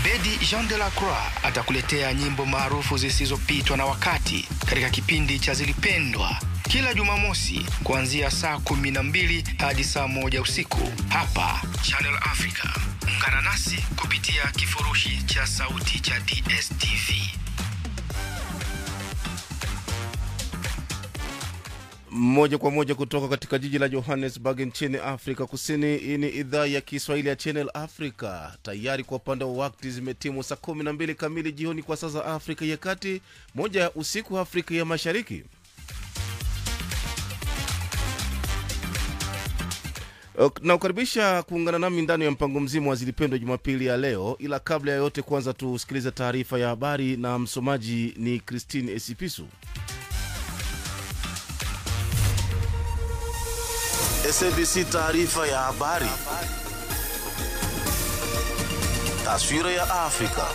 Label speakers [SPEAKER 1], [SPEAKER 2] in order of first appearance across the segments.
[SPEAKER 1] Abedi Jean de la Croix atakuletea nyimbo maarufu zisizopitwa na wakati katika kipindi cha Zilipendwa kila Jumamosi kuanzia saa kumi na mbili hadi saa moja usiku hapa Channel Africa. Ungana nasi kupitia kifurushi cha sauti cha DSTV.
[SPEAKER 2] moja kwa moja kutoka katika jiji la johannesburg nchini afrika kusini hii ni idhaa ya kiswahili ya channel africa tayari kwa upande wa wakti zimetimu saa 12 kamili jioni kwa saa za afrika ya kati moja ya usiku afrika ya mashariki na kukaribisha kuungana nami ndani ya mpango mzima wa zilipendwa jumapili ya leo ila kabla ya yote kwanza tusikilize taarifa ya habari na msomaji ni christine esipisu
[SPEAKER 3] SABC taarifa ya habari. Taswira ya Afrika.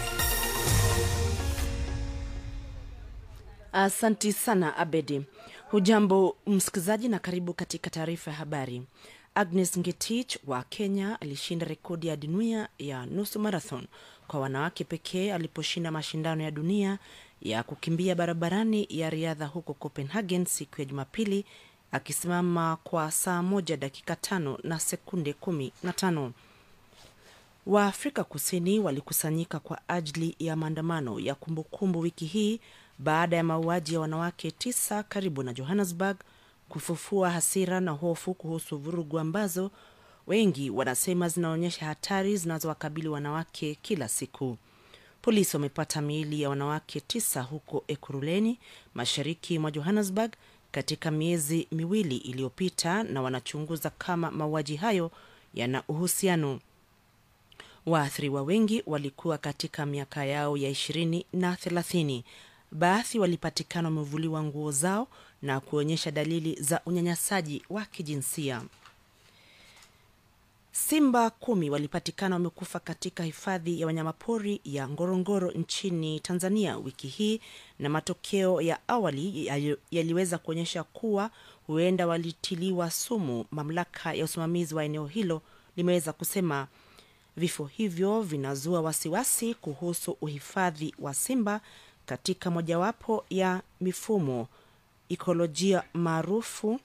[SPEAKER 4] Asanti sana Abedi. Hujambo msikilizaji, na karibu katika taarifa ya habari. Agnes Ngetich wa Kenya alishinda rekodi ya dunia ya nusu marathon kwa wanawake pekee aliposhinda mashindano ya dunia ya kukimbia barabarani ya riadha huko Copenhagen siku ya Jumapili akisimama kwa saa moja dakika tano na sekunde kumi na tano. Waafrika Kusini walikusanyika kwa ajili ya maandamano ya kumbukumbu wiki hii baada ya mauaji ya wanawake tisa karibu na Johannesburg kufufua hasira na hofu kuhusu vurugu ambazo wengi wanasema zinaonyesha hatari zinazowakabili wanawake kila siku. Polisi wamepata miili ya wanawake tisa huko Ekuruleni, mashariki mwa Johannesburg katika miezi miwili iliyopita na wanachunguza kama mauaji hayo yana uhusiano. Waathiriwa wengi walikuwa katika miaka yao ya ishirini na thelathini. Baadhi walipatikana wamevuliwa nguo zao na kuonyesha dalili za unyanyasaji wa kijinsia. Simba kumi walipatikana wamekufa katika hifadhi ya wanyamapori ya Ngorongoro nchini Tanzania wiki hii, na matokeo ya awali yaliweza kuonyesha kuwa huenda walitiliwa sumu. Mamlaka ya usimamizi wa eneo hilo limeweza kusema vifo hivyo vinazua wasiwasi kuhusu uhifadhi wa simba katika mojawapo ya mifumo ikolojia maarufu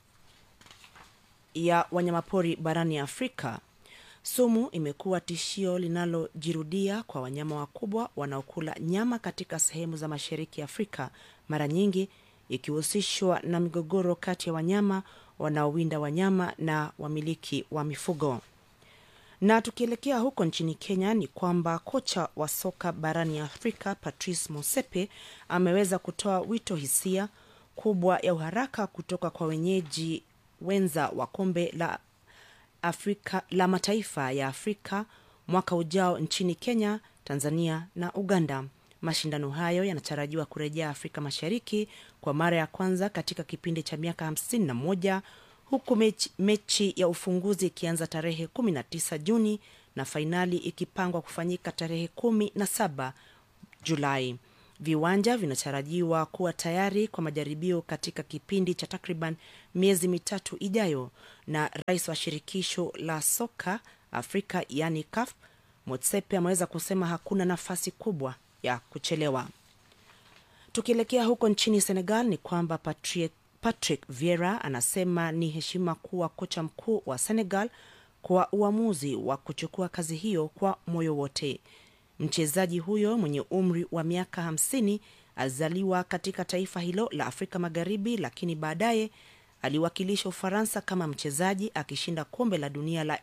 [SPEAKER 4] ya wanyamapori barani Afrika. Sumu imekuwa tishio linalojirudia kwa wanyama wakubwa wanaokula nyama katika sehemu za mashariki ya Afrika, mara nyingi ikihusishwa na migogoro kati ya wanyama wanaowinda wanyama na wamiliki wa mifugo. Na tukielekea huko nchini Kenya ni kwamba kocha wa soka barani Afrika Patrice Motsepe ameweza kutoa wito hisia kubwa ya uharaka kutoka kwa wenyeji wenza wa kombe la Afrika la mataifa ya Afrika mwaka ujao nchini Kenya, Tanzania na Uganda. Mashindano hayo yanatarajiwa kurejea Afrika Mashariki kwa mara ya kwanza katika kipindi cha miaka hamsini na moja huku mechi, mechi ya ufunguzi ikianza tarehe 19 Juni na fainali ikipangwa kufanyika tarehe 17 Julai. Viwanja vinatarajiwa kuwa tayari kwa majaribio katika kipindi cha takriban miezi mitatu ijayo, na rais wa shirikisho la soka Afrika yani CAF Motsepe ameweza kusema hakuna nafasi kubwa ya kuchelewa. Tukielekea huko nchini Senegal ni kwamba Patrick, Patrick Vieira anasema ni heshima kuwa kocha mkuu wa Senegal kwa uamuzi wa kuchukua kazi hiyo kwa moyo wote. Mchezaji huyo mwenye umri wa miaka hamsini alizaliwa katika taifa hilo la Afrika Magharibi, lakini baadaye aliwakilisha Ufaransa kama mchezaji akishinda kombe la dunia la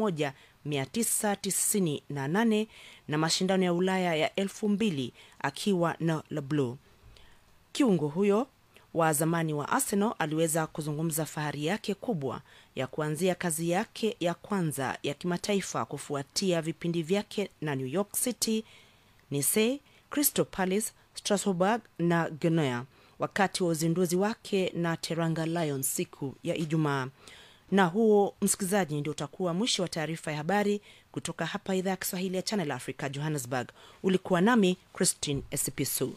[SPEAKER 4] 1998 na mashindano ya Ulaya ya 2000 akiwa na Le Bleu. Kiungo huyo wa zamani wa Arsenal aliweza kuzungumza fahari yake kubwa ya kuanzia kazi yake ya kwanza ya kimataifa kufuatia vipindi vyake na New York City, Nice, Crystal Palace, Strasbourg na Genoa wakati wa uzinduzi wake na Teranga Lions siku ya Ijumaa. Na huo, msikilizaji, ndio utakuwa mwisho wa taarifa ya habari kutoka hapa idhaa ya Kiswahili ya Channel Africa, Johannesburg. Ulikuwa nami Christine Esipisu.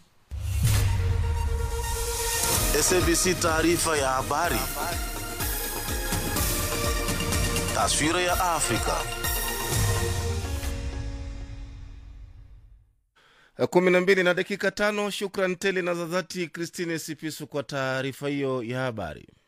[SPEAKER 3] SABC taarifa ya habari. Taswira ya Afrika.
[SPEAKER 2] kumi na mbili na dakika tano. Shukran tele na za dhati Christine Sipisu kwa taarifa hiyo ya habari.